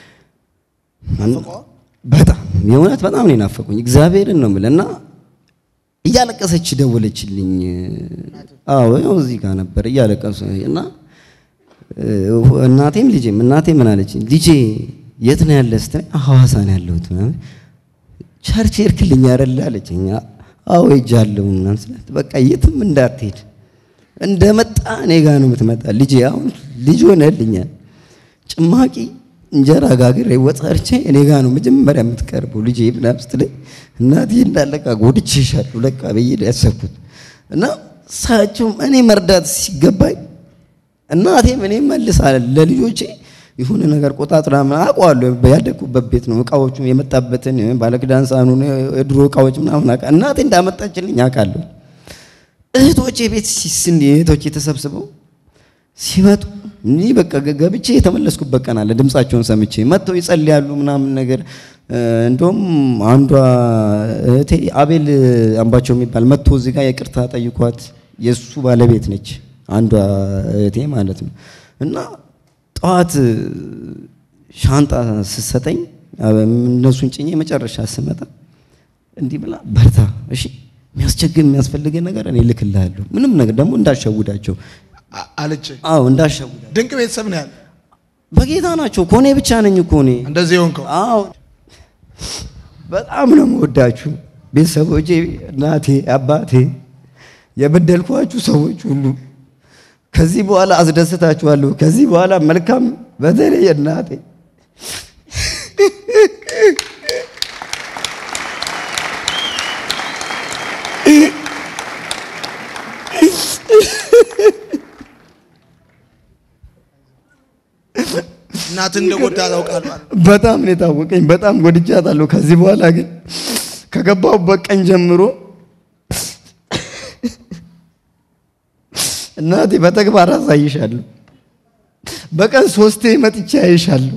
በጣም የእውነት በጣም ነው የናፈቁኝ። እግዚአብሔርን ነው የምልህ እና እያለቀሰች ደወለችልኝ። አዎ ያው እዚህ ጋር ነበር እያለቀሱ እና እናቴም ልጄም እናቴ ምን አለችኝ? ልጄ የት ነው ያለ ስትለኝ ሐዋሳ ነው ያለሁት ምናምን ቸርች ሄድክልኝ አይደል አለችኝ። አዎ ሄጃለሁ ምናምን ስላት በቃ የትም እንዳትሄድ እንደመጣ እኔ ጋር ነው የምትመጣ ልጄ። አሁን ልጅ ሆነልኛል። ጭማቂ እንጀራ ጋግሬ ወጥ ሰርቼ እኔ ጋር ነው መጀመሪያ የምትቀርበው ልጄ ምናምን ስትለኝ እናቴ እንዳለቃ ጎድቼሻለሁ ለቃ ብዬ ነው ያሰብኩት እና እሳቸውም እኔ መርዳት ሲገባኝ እናቴም እኔ መልሳ ለልጆቼ የሆነ ነገር ቆጣጥራ አውቀዋለሁ። ያደግኩበት ቤት ነው። እቃዎቹ የመጣበትን ባለክዳን ሳህኑን የድሮ እቃዎች ምናምን አውቃ እናቴ እንዳመጣችልኝ አውቃለሁ። እህቶቼ ቤት ሲስን እህቶቼ ተሰብስበው ሲመጡ እኔ በቃ ገብቼ የተመለስኩበት ቀን አለ። ድምጻቸውን ሰምቼ መጥተው ይጸልያሉ ምናምን ነገር። እንደውም አንዷ እህቴ አቤል አምባቸው የሚባል መጥቶ እዚህ ጋር የቅርታ ጠይቋት የእሱ ባለቤት ነች። አንዷ እህቴ ማለት ነው እና ጠዋት ሻንጣ ስትሰጠኝ እነሱን ጭኜ መጨረሻ ስመጣ እንዲህ ብላ በርታ፣ እሺ፣ የሚያስቸግር የሚያስፈልገን ነገር እኔ እልክልሃለሁ፣ ምንም ነገር ደግሞ እንዳሸውዳቸው አለች። አዎ እንዳሸውዳቸው። ድንቅ ቤተሰብ ነው ያለ። በጌታ ናቸው እኮ እኔ ብቻ ነኝ እኮ እኔ። እንደዚህ የሆንከው አዎ በጣም ነው የምወዳችሁ ቤተሰቦቼ፣ እናቴ፣ አባቴ፣ የበደልኳችሁ ሰዎች ሁሉ ከዚህ በኋላ አስደስታችኋለሁ። ከዚህ በኋላ መልካም በተለይ እናቴ እናት እንደጎዳ ታውቃለህ። በጣም ነው የታወቀኝ። በጣም ጎድቻታለሁ። ከዚህ በኋላ ግን ከገባሁበት ቀን ጀምሮ እናቴ በተግባር አሳይሻለሁ። በቀን ሶስቴ መጥቼ አይሻለሁ።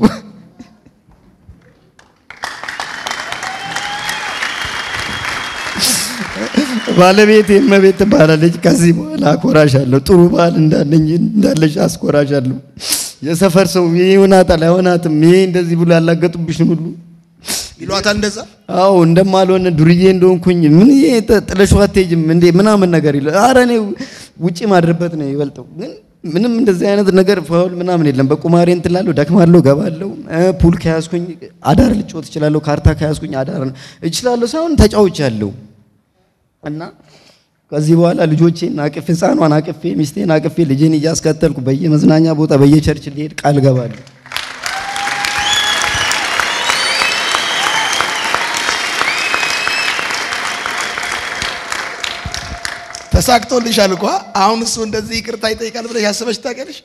ባለቤቴ እመቤት ትባላለች። ከዚህ በኋላ አኮራሻለሁ። ጥሩ ባል እንዳለኝ እንዳለሽ አስኮራሻለሁ። የሰፈር ሰው ይሄ ይሆናታል አይሆናትም፣ ይሄ እንደዚህ ብሎ ያላገጡብሽን ሁሉ ይሏታል እንደዛ። አዎ እንደማልሆነ ዱርዬ እንደሆንኩኝ ምን ጥለሽው አትሄጂም እንዴ ምናምን ነገር ይለ ኧረ እኔ ውጪ ማድረበት ነው ይበልጠው። ግን ምንም እንደዚህ አይነት ነገር ፋውል ምናምን የለም። በቁማሬ እንትን እላለሁ፣ ደክማለሁ፣ ገባለሁ። እ፣ ፑል ከያዝኩኝ አዳር ልጫወት እችላለሁ። ካርታ ከያዝኩኝ አዳር እችላለሁ ሳይሆን ተጫውቻለሁ። እና ከዚህ በኋላ ልጆቼን አቅፌ ህፃኗን አቅፌ ሚስቴን አቅፌ ልጄን እያስከተልኩ በየመዝናኛ ቦታ በየቸርች ሊሄድ ቃል ገባለሁ። ተሳክቶልሻል እኮ አሁን እሱ እንደዚህ ይቅርታ ይጠይቃል ብለሽ ያስበሽ ታውቂያለሽ?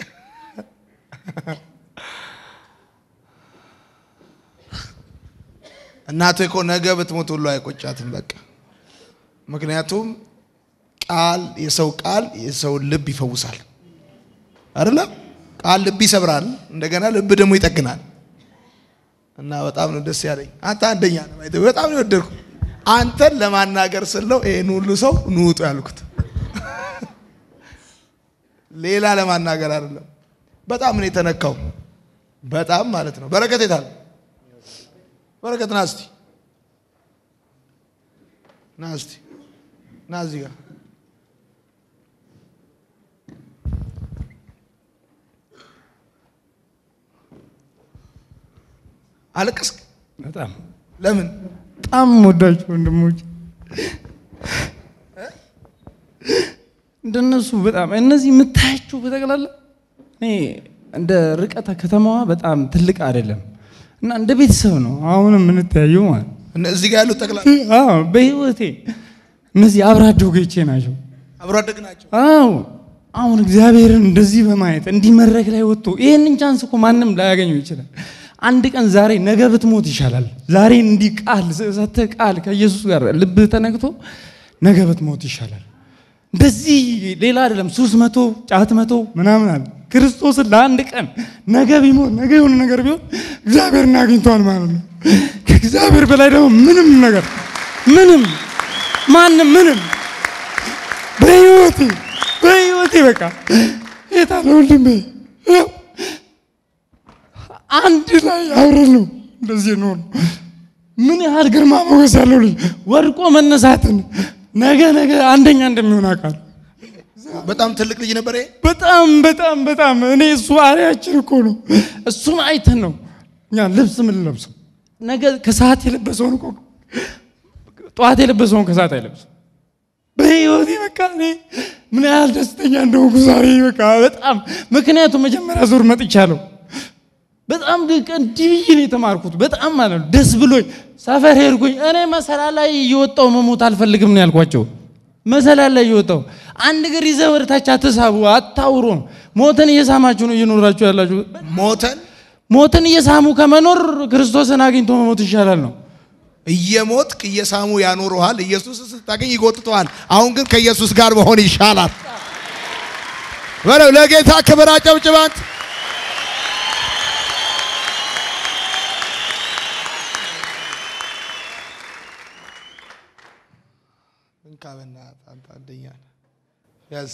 እናትህ እኮ ነገ ብትሞት ሁሉ አይቆጫትም። በቃ ምክንያቱም ቃል የሰው ቃል የሰውን ልብ ይፈውሳል አይደለም? ቃል ልብ ይሰብራል፣ እንደገና ልብ ደግሞ ይጠግናል። እና በጣም ነው ደስ ያለኝ። አንተ አንደኛ ነው ማለት በጣም ነው የወደድኩ። አንተን ለማናገር ስለው ይሄን ሁሉ ሰው ንውጡ ያልኩት ሌላ ለማናገር አይደለም። በጣም ነው የተነካው። በጣም ማለት ነው። በረከት የታል? በረከት ና እስቲ ና እስቲ ና እዚህ ጋር አለቀስክ? በጣም ለምን? በጣም ወዳችሁ ወንድሞች እንደነሱ በጣም እነዚህ የምታያቸው በጠቅላላ እኔ እንደ ርቀተ ከተማዋ በጣም ትልቅ አይደለም እና እንደ ቤተሰብ ነው አሁንም የምንተያየው ማለት ነው። እነ- እዚህ ጋር ያሉት ጠቅላላ አዎ በህይወቴ እነዚህ አብራ አደጎቼ ናቸው። አብሮ አደግ ናቸው። አዎ አሁን እግዚአብሔርን እንደዚህ በማየት እንዲህ መድረክ ላይ ወጥቶ ይህንን ቻንስ እኮ ማንም ላያገኘው ይችላል። አንድ ቀን ዛሬ ነገ ብትሞት ይሻላል። ዛሬ እንዲህ ቃል ሰተህ ቃል ከኢየሱስ ጋር ልብህ ተነክቶ ነገ ብትሞት ይሻላል። እንደዚህ ሌላ አይደለም። ሱስ መቶ ጫት መቶ ምናምን አለ ክርስቶስን ለአንድ ቀን ነገ ቢሞት ነገ የሆነ ነገር ቢሆን እግዚአብሔርን አግኝተዋል ማለት ነው። ከእግዚአብሔር በላይ ደግሞ ምንም ነገር ምንም ማንም ምንም በህይወቴ በህይወቴ በቃ የታለ ወንድሜ ያው አንድ ላይ አብረን ነው እንደዚህ ነው። ምን ያህል ግርማ ሞገስ ያለው ልጅ ወድቆ መነሳትን ነገ ነገ አንደኛ እንደሚሆን አውቃለሁ። በጣም ትልቅ ልጅ ነበር ይሄ። በጣም በጣም በጣም እኔ እሱ አሪያችን እኮ ነው። እሱን አይተን ነው እኛ ልብስ ምን ለብሰው ነገ ከሰዓት የለበሰውን እኮ ጠዋት የለበሰውን ከሰዓት አይለብስም። በህይወቴ በቃ እኔ ምን ያህል ደስተኛ እንደሆንኩ ዛሬ በቃ በጣም ምክንያቱም መጀመሪያ ዙር መጥቻለሁ። በጣም ድቅ እንዲህ ብዬ ነው የተማርኩት። በጣም ማለት ነው ደስ ብሎኝ ሰፈር ሄድኩኝ። እኔ መሰላል ላይ እየወጣው መሞት አልፈልግም ነው ያልኳቸው። መሰላል ላይ እየወጣው አንድ እግር ይዘህ ወደ ታች አትሳቡ፣ አታውሩ። ሞትን እየሳማችሁ ነው እየኖራችሁ ያላችሁ። ሞተን ሞትን እየሳሙ ከመኖር ክርስቶስን አግኝቶ መሞት ይሻላል ነው። እየሞትክ እየሳሙ ያኖሩሃል። ኢየሱስ ስታገኝ ይጎትተዋል። አሁን ግን ከኢየሱስ ጋር መሆን ይሻላል። በለው ለጌታ ክብር አጨብጭባት። እንካ በእናትህ አንተ አንደኛ ነህ። ያዝ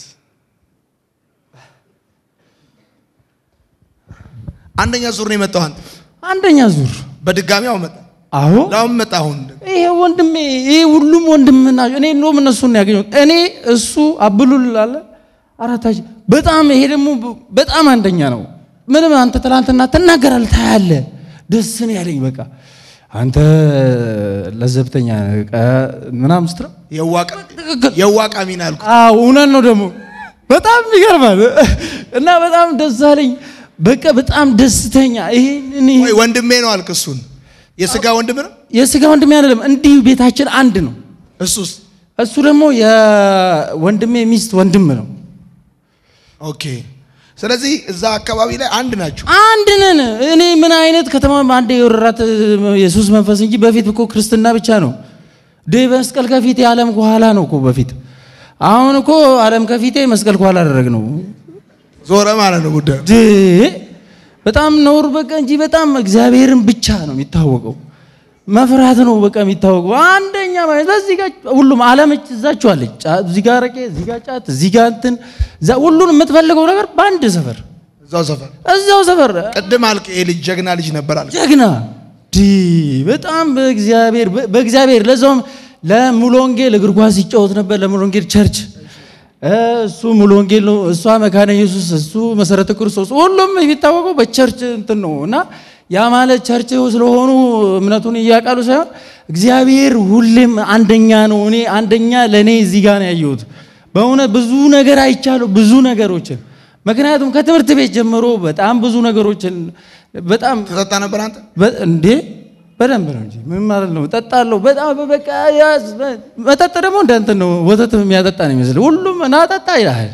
አንደኛ ዙር ነው የመጣው። አንተ አንደኛ ዙር በድጋሚ አሁን መጣ። አዎ ለአሁን መጣ። አሁን ይሄ ወንድሜ ይሄ ሁሉም ወንድም ናቸው። እኔ እንደውም እነሱን ነው ያገኘሁት። እኔ እሱ አብሉል አለ አራታችን በጣም ይሄ ደግሞ በጣም አንደኛ ነው። ምንም አንተ ትላንትና ትናገራለህ ታያለህ። ደስ ነው ያለኝ። በቃ አንተ ለዘብተኛ ነህ፣ ቀ- ምናምን ስትለው የዋቃ ትክክል የዋቃ ሚና አልኩ። አዎ እውነት ነው። ደግሞ በጣም ይገርማል እና በጣም ደስ አለኝ። በቃ በጣም ደስተኛ ይሄን ወይ ወንድሜ ነው አልክ። እሱን የስጋ ወንድም ነው የስጋ ወንድሜ አይደለም፣ እንዲሁ ቤታችን አንድ ነው። እሱስ። እሱ ደግሞ የወንድሜ ሚስት ወንድም ነው። ኦኬ። ስለዚህ እዛ አካባቢ ላይ አንድ ናቸው። አንድ ነን። እኔ ምን አይነት ከተማ አንድ የወረራት የሱስ መንፈስ እንጂ በፊት እኮ ክርስትና ብቻ ነው። ደ መስቀል ከፊቴ ዓለም ከኋላ ነው እኮ በፊት። አሁን እኮ ዓለም ከፊቴ መስቀል ከኋላ አደረግ ነው። ዞረ ማለት ነው ጉዳዩ። ድ በጣም ነውር በቃ እንጂ በጣም እግዚአብሔርን ብቻ ነው የሚታወቀው። መፍራት ነው በቃ የሚታወቀው። አንደኛ ማለት እዚህ ጋር ሁሉም ዓለም እዛችሁ አለች። ጫ- እዚህ ጋር ረቄ፣ እዚህ ጋር ጫት፣ እዚህ ጋር እንትን እዛ ሁሉን የምትፈልገው ነገር በአንድ ሰፈር እዛው ሰፈር እዛው ሰፈር ቅድም አልክ ይሄ ልጅ ጀግና ልጅ ነበር አልክ። ጀግና ዲ በጣም በእግዚአብሔር በእግዚአብሔር ለዛውም ለሙሉ ወንጌል እግር ኳስ ይጫወት ነበር። ለሙሉ ወንጌል ቸርች እሱ ሙሉ ወንጌል ነው፣ እሷ መካነ ኢየሱስ፣ እሱ መሰረተ ክርስቶስ፣ ሁሉም የሚታወቀው በቸርች እንትን ነው እና ያ ማለት ቸርች ስለሆኑ እምነቱን እያቃሉ ሳይሆን እግዚአብሔር ሁሌም አንደኛ ነው። እኔ አንደኛ ለእኔ እዚህ ጋር ነው ያየሁት። በእውነት ብዙ ነገር አይቻለሁ፣ ብዙ ነገሮችን ምክንያቱም ከትምህርት ቤት ጀምሮ በጣም ብዙ ነገሮችን በጣም ተጠጣ ነበር አንተ በ- እንዴ በደንብ ነው እንጂ ምን ማለት ነው? እጠጣለሁ። በጣም በቃ ያዝ መጠጥ ደግሞ እንደ እንትን ነው፣ ወተት የሚያጠጣ ነው ይመስል ሁሉም ና ጠጣ ይልሃል።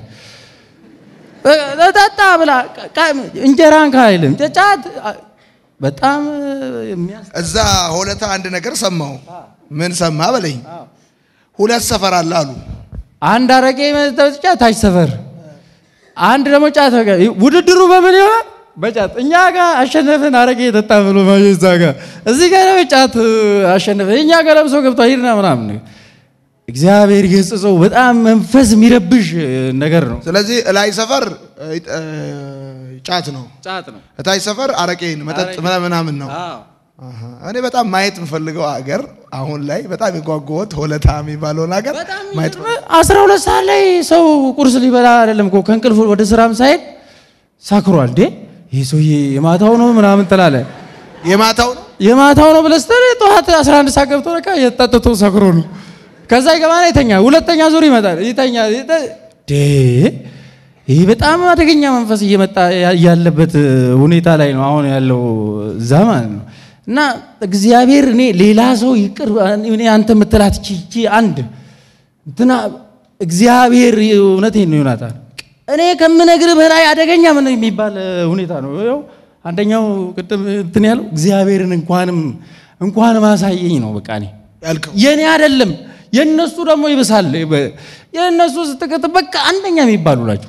በ- ጠጣ ብላ ቃ- እንጀራን ካይልም ጫት በጣም የሚያስ እዛ ሆለታ አንድ ነገር ሰማሁ። ምን ሰማ በለኝ። ሁለት ሰፈር አለ አሉ። አንድ አረቄ መጠጫ ታች ሰፈር፣ አንድ ደግሞ ጫት። በቃ ውድድሩ በምን ይሆናል? በጫት እኛ ጋር አሸነፍን አረቄ የጠጣ ብሎ ማየ እዛ ጋር እዚህ ጋር ደግሞ ጫት አሸነፍን እኛ ጋር ለብሶ ገብቷ ሂድና ምናምን እግዚአብሔር ገጽጸው በጣም መንፈስ የሚረብሽ ነገር ነው። ስለዚህ እላይ ሰፈር እ, እ, ጫት ነው፣ ጫት ነው። እታች ሰፈር አረቄን መጠጥ ምናምን ነው። አሃ። እኔ በጣም ማየት የምፈልገው ሀገር አሁን ላይ በጣም የጓጓሁት ሆለታ የሚባለውን ሀገር ማየት አስራ ሁለት ሰዓት ላይ ሰው ቁርስ ሊበላ አይደለም እኮ ከእንቅልፍ ወደ ስራም ሳይሄድ ሳክሯል። እንዴ ይህ ሰውዬ የማታው ነው ምናምን ትላለ። የማታው ነው የማታው ነው ብለህ ስትል ጠዋት 11 ሰዓት ገብቶ በቃ የጠጥቶ ሰክሮ ነው። ከዛ ይገባና ይተኛ። ሁለተኛ ዙር ይመጣል ይተኛ። ይተ- ዴ ይህ በጣም አደገኛ መንፈስ እየመጣ ያ- ያለበት ሁኔታ ላይ ነው አሁን ያለው እዛ ማለት ነው። እና እግዚአብሔር እኔ ሌላ ሰው ይቅር እኔ አንተ የምትላት እቺ እቺ አንድ እንትና እግዚአብሔር እውነቴን ነው ዮናታን፣ እኔ ከምነግርህ በላይ አደገኛ ምን የሚባል ሁኔታ ነው። ይኸው አንደኛው ቅድም እንትን ያለው እግዚአብሔርን እንኳንም እንኳንም አሳየኝ ነው በቃ እኔ ያልከው የኔ አይደለም የእነሱ ደግሞ ይብሳል። የእነሱ ስትቀጥ በቃ አንደኛ የሚባሉ ናቸው።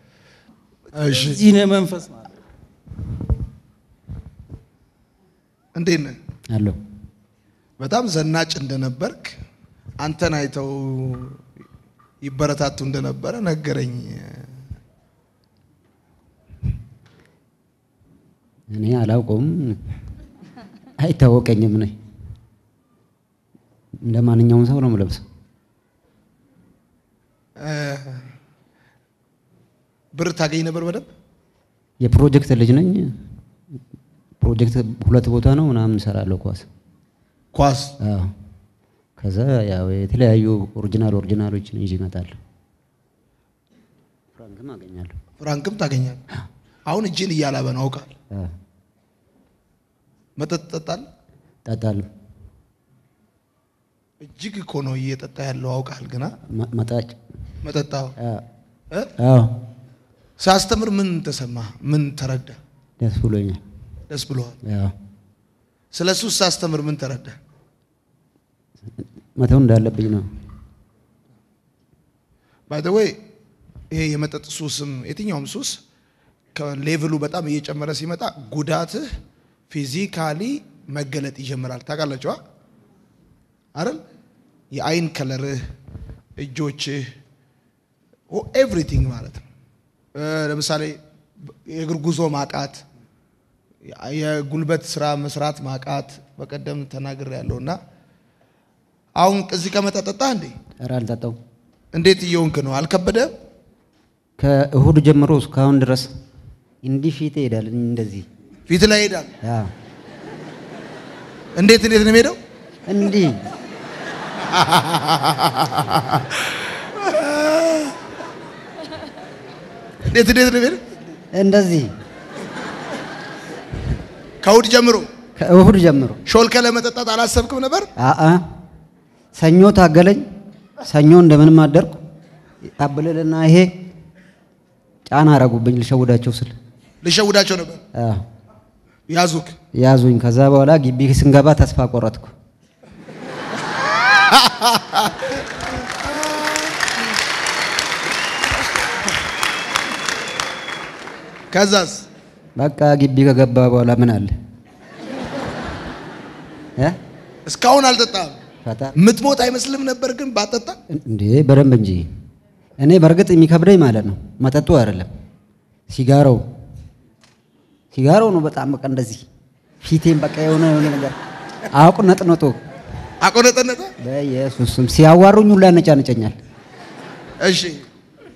እሺ እዚህ ነው መንፈስ ማለት እንዴት ነህ? አለሁ በጣም ዘናጭ እንደነበርክ አንተን አይተው ይበረታቱ እንደነበረ ነገረኝ። እኔ አላውቀውም፣ አይታወቀኝም። ነኝ እንደ ማንኛውም ሰው ነው የምለብሰው። እ፣ ብር ታገኝ ነበር በደንብ የፕሮጀክት ልጅ ነኝ። ፕሮጀክት ሁለት ቦታ ነው ምናምን እሰራለሁ ኳስ። ኳስ አዎ። ከዛ ያው የተለያዩ ኦሪጂናል ኦሪጂናሎችን ይዤ እመጣለሁ። ፍራንክም አገኛለሁ። ፍራንክም ታገኛል። አሁን እጅን እያላበ ነው አውቃል። አዎ፣ መጠጥ ትጠጣለህ? እጠጣለሁ። እጅግ እኮ ነው እየጠጣ ያለው አውቃል። ግና መ- መጣጭ መጠጣው አዎ፣ እ? አዎ፣ ሳስተምር ምን ተሰማ? ምን ተረዳ? ደስ ብሎኛል። ደስ ብሎሃል? አዎ፣ ስለ እሱ ሳስተምር ምን ተረዳ? መተው እንዳለብኝ ነው። ባይ ዘ ዌይ ይሄ የመጠጥ ሱስም የትኛውም ሱስ ከሌቭሉ በጣም እየጨመረ ሲመጣ ጉዳትህ ፊዚካሊ መገለጥ ይጀምራል። ታውቃላችኋ አይደል? የአይን ከለርህ፣ እጆችህ፣ ኤቭሪቲንግ ማለት ነው። እ፣ ለምሳሌ የእግር ጉዞ ማቃት፣ የጉልበት ስራ መስራት ማቃት በቀደም ተናግር ያለው እና አሁን እዚህ ከመጠጠጣ እንዴ ኧረ አልጠጣው። እንዴት እየሆንክ ነው? አልከበደም? ከእሁድ ጀምሮ እስካሁን ድረስ እንዲህ ፊት ይሄዳል። እንደዚህ ፊት ላይ ይሄዳል። አዎ፣ እንዴት እንዴት ነው የሚሄደው? እንዲህ እንዴት እንዴት ነው የሚሄደው? እንደዚህ ከእሑድ ጀምሮ ከእሁድ ጀምሮ ሾልከ ለመጠጣት አላሰብክም ነበር? አአ ሰኞ ታገለኝ። ሰኞ እንደምንም አደርኩ። አብልልና ይሄ ጫና አረጉብኝ ልሸውዳቸው ስል ልሸውዳቸው ነበር። አዎ፣ ያዙክ። ያዙኝ። ከዛ በኋላ ግቢ ስንገባ ተስፋ ቆረጥኩ። ከዛስ በቃ ግቢ ከገባ በኋላ ምን አለ እ? እስካሁን አልጠጣም። ፈታ ምትሞት አይመስልም ነበር ግን ባጠጣ እንዴ በደንብ እንጂ። እኔ በእርግጥ የሚከብደኝ ማለት ነው መጠጡ አይደለም፣ ሲጋራው ሲጋራው ነው በጣም በቃ እንደዚህ ፊቴን በቃ የሆነ የሆነ ነገር አቁነጥነጦ አቆነጠነጠ። በኢየሱስ ስም ሲያዋሩኝ ሁላ ያነጫንጨኛል። እሺ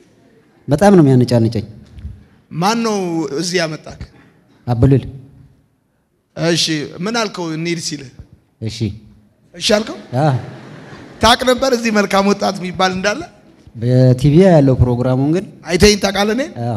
በጣም ነው የሚያነጫንጨኝ። ማን ነው እዚህ ያመጣክ? አብልል እሺ ምን አልከው? እንሂድ ሲልህ እሺ እሺ አልከው? አ ታቅ ነበር እዚህ መልካም ወጣት የሚባል እንዳለ በቲቪ ያለው ፕሮግራሙን ግን አይተኝ ታውቃለህ? እኔን አ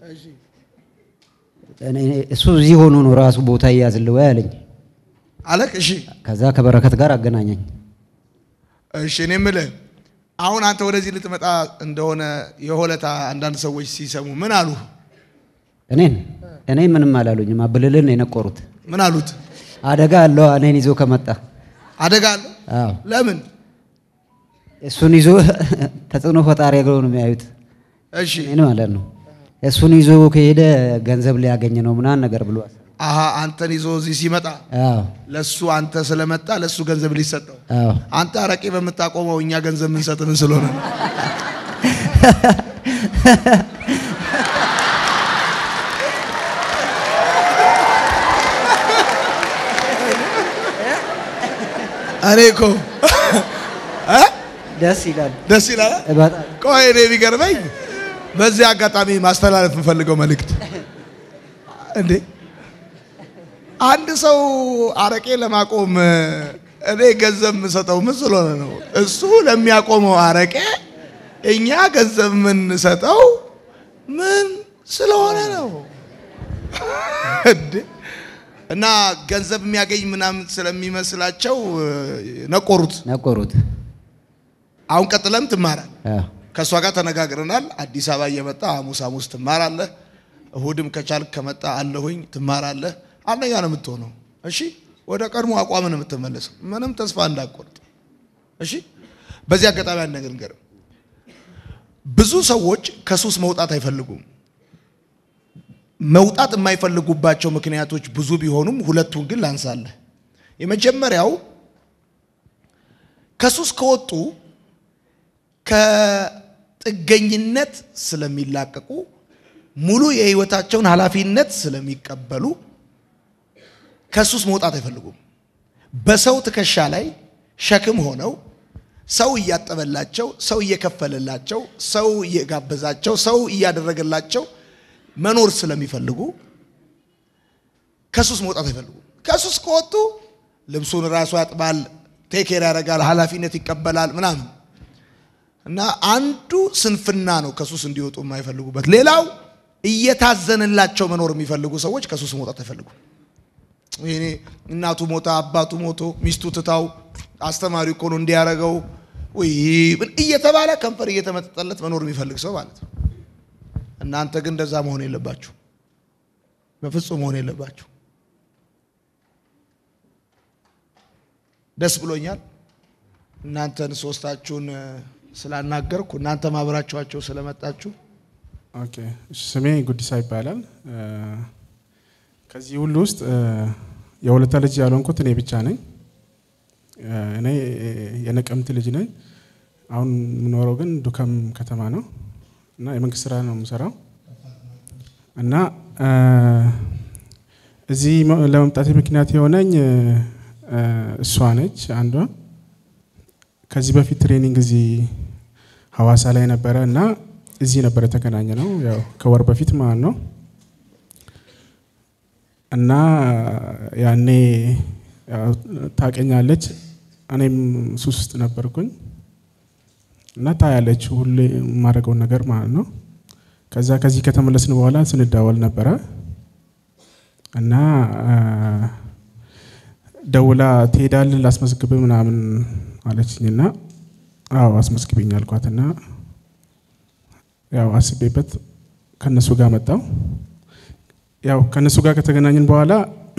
እኔ- እሱ እዚህ ሆኖ ነው ራሱ ቦታ እያዝልህ ወይ አለኝ። አለክ? እሺ ከዛ ከበረከት ጋር አገናኘኝ። እሺ እኔ የምልህ አሁን አንተ ወደዚህ ልትመጣ እንደሆነ የሆለታ አንዳንድ ሰዎች ሲሰሙ ምን አሉ? እኔን እኔ ምንም አላሉኝም። አብልልን ነው የነቆሩት። ምን አሉት? አደጋ አለው እኔን ይዞ ከመጣ አደጋ አለ? አዎ ለምን? እሱን ይዞ ተጽዕኖ ፈጣሪ አድርገው ነው የሚያዩት። እሺ እኔን ማለት ነው። እሱን ይዞ ከሄደ ገንዘብ ሊያገኝ ነው ምናምን ነገር ብሏል። አሀ አንተን ይዞ እዚህ ሲመጣ አዎ ለሱ አንተ ስለመጣ ለሱ ገንዘብ ሊሰጠው አዎ አንተ አረቄ በምታቆመው እኛ ገንዘብ የምንሰጥ ምን ስለሆነ ነው? እኔ እኮ እ? ደስ ይላል ደስ ይላል። በጣም ቆይ እኔ የሚገርመኝ በዚህ አጋጣሚ ማስተላለፍ የምፈልገው መልእክት እንዴ አንድ ሰው አረቄ ለማቆም እኔ ገንዘብ የምሰጠው ምን ስለሆነ ነው? እሱ ለሚያቆመው አረቄ እኛ ገንዘብ የምንሰጠው ምን ስለሆነ ነው? እንዴ እና ገንዘብ የሚያገኝ ምናምን ስለሚመስላቸው ነቆሩት። ነቆሩት። አሁን ቀጥለም ትማራል። አዎ ከእሷ ጋር ተነጋግረናል። አዲስ አበባ እየመጣ ሐሙስ ሐሙስ ትማራለህ፣ እሁድም ከቻልክ ከመጣ አለሁኝ ትማራለህ። አንደኛ ነው የምትሆነው። እሺ፣ ወደ ቀድሞ አቋም ነው የምትመለሰው። ምንም ተስፋ እንዳቆርጥ። እሺ፣ በዚህ አጋጣሚ አንድ ነገር ንገርም። ብዙ ሰዎች ከሱስ መውጣት አይፈልጉም። መውጣት የማይፈልጉባቸው ምክንያቶች ብዙ ቢሆኑም ሁለቱን ግን ላንሳለህ። የመጀመሪያው ከሱስ ከወጡ ከጥገኝነት ስለሚላቀቁ ሙሉ የህይወታቸውን ኃላፊነት ስለሚቀበሉ ከሱስ መውጣት አይፈልጉም። በሰው ትከሻ ላይ ሸክም ሆነው ሰው እያጠበላቸው፣ ሰው እየከፈለላቸው፣ ሰው እየጋበዛቸው፣ ሰው እያደረገላቸው መኖር ስለሚፈልጉ ከሱስ መውጣት አይፈልጉም። ከሱስ ከወጡ ልብሱን ራሱ ያጥባል፣ ቴኬር ያደርጋል፣ ኃላፊነት ይቀበላል ምናምን እና አንዱ ስንፍና ነው ከሱስ እንዲወጡ የማይፈልጉበት። ሌላው እየታዘንላቸው መኖር የሚፈልጉ ሰዎች ከሱስ መውጣት አይፈልጉም። ይሄኔ እናቱ ሞታ አባቱ ሞቶ ሚስቱ ትታው አስተማሪው እኮ ነው እንዲያረገው ወይ እየተባለ ከንፈር እየተመጠጠለት መኖር የሚፈልግ ሰው ማለት ነው። እናንተ ግን እንደዛ መሆን የለባችሁ፣ በፍጹም መሆን የለባችሁ። ደስ ብሎኛል እናንተን ሶስታችሁን ስላናገርኩ እናንተ ማብራችኋቸው ስለመጣችሁ ኦኬ እሺ፣ ስሜ ጉዲሳ ይባላል። እ፣ ከዚህ ሁሉ ውስጥ እ፣ የሁለታ ልጅ ያልሆንኩት እኔ ብቻ ነኝ። እ፣ እኔ የነቀምት ልጅ ነኝ። አሁን የምኖረው ግን ዱከም ከተማ ነው እና የመንግስት ስራ ነው የምሰራው እና እ፣ እዚህ መ- ለመምጣቴ ምክንያት የሆነኝ እ፣ እ፣ እሷ ነች አንዷ። ከዚህ በፊት ትሬኒንግ እዚህ ሀዋሳ ላይ ነበረ እና እዚህ ነበር የተገናኘ ነው ያው ከወር በፊት ማለት ነው። እና ያኔ ያው ታቀኛለች፣ እኔም ሱስ ውስጥ ነበርኩኝ እና ታያለች ሁሌ የማደርገውን ነገር ማለት ነው። ከዛ ከዚህ ከተመለስን በኋላ ስንዳወል ነበረ እና አ፣ ደውላ ትሄዳለህ ላስመዝግብ ምናምን አለችኝና አዎ አስመዝግቢኝ አልኳትና ያው አስቤበት ከነሱ ጋር መጣው። ያው ከነሱ ጋር ከተገናኘን በኋላ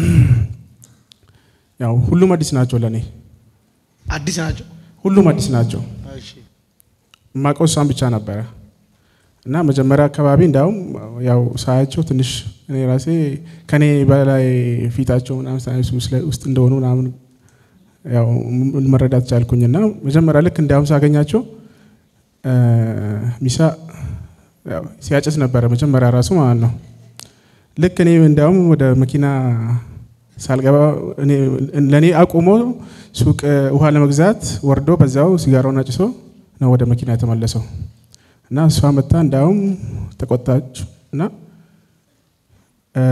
ያው ሁሉም አዲስ ናቸው ለኔ፣ አዲስ ናቸው። ሁሉም አዲስ ናቸው። የማውቀው እሷን ብቻ ነበረ እና መጀመሪያ አካባቢ እንዲያውም ያው ሳያቸው ትንሽ እኔ ራሴ ከኔ በላይ ፊታቸው ምናምን ሳይንስ ውስጥ እንደሆኑ ምናምን ያው መረዳት ቻልኩኝና መጀመሪያ ልክ እንዲያውም ሳገኛቸው እ፣ ሚሳ ያው ሲያጨስ ነበረ መጀመሪያ ራሱ ማለት ነው። ልክ እኔ እንዲያውም ወደ መኪና ሳልገባ እኔ- ለእኔ አቁሞ ሱቅ ውሃ ለመግዛት ወርዶ በዛው ሲጋራውን አጭሶ ነው ወደ መኪና የተመለሰው እና እሷ መታ እንዳውም ተቆጣች እና እ፣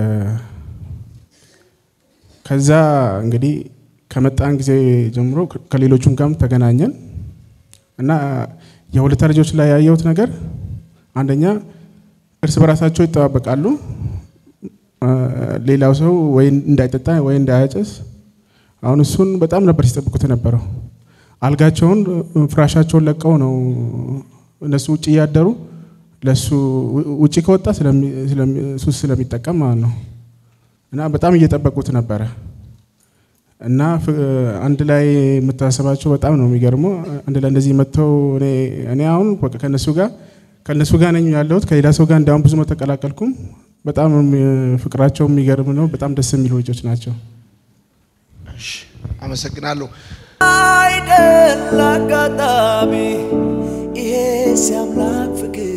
ከዛ እንግዲህ ከመጣን ጊዜ ጀምሮ ከ- ከሌሎቹም ጋርም ተገናኘን እና የሁለታ ልጆች ላይ ያየሁት ነገር አንደኛ እርስ በራሳቸው ይጠባበቃሉ። እ፣ ሌላው ሰው ወይ እንዳይጠጣ ወይ እንዳያጨስ አሁን እሱን በጣም ነበር ሲጠብቁት የነበረው። አልጋቸውን እ፣ ፍራሻቸውን ለቀው ነው እነሱ ውጭ እያደሩ ለሱ ው- ውጭ ከወጣ ስለሚ- ስለሚ- ሱስ ስለሚጠቀም ማለት ነው እና በጣም እየጠበቁት ነበረ እና ፍ- አንድ ላይ የምታሰባቸው በጣም ነው የሚገርመው። አንድ ላይ እንደዚህ መጥተው እኔ እኔ አሁን በቃ ከነሱ ጋር ከነሱ ጋር ነኝ ያለሁት ከሌላ ሰው ጋር እንዳሁን ብዙም አልተቀላቀልኩም። በጣም የሚ- ፍቅራቸው የሚገርም ነው። በጣም ደስ የሚሉ ልጆች ናቸው። እሺ፣ አመሰግናለሁ። አይደል አጋጣሚ ይሄ ሲያምላክ ፍቅር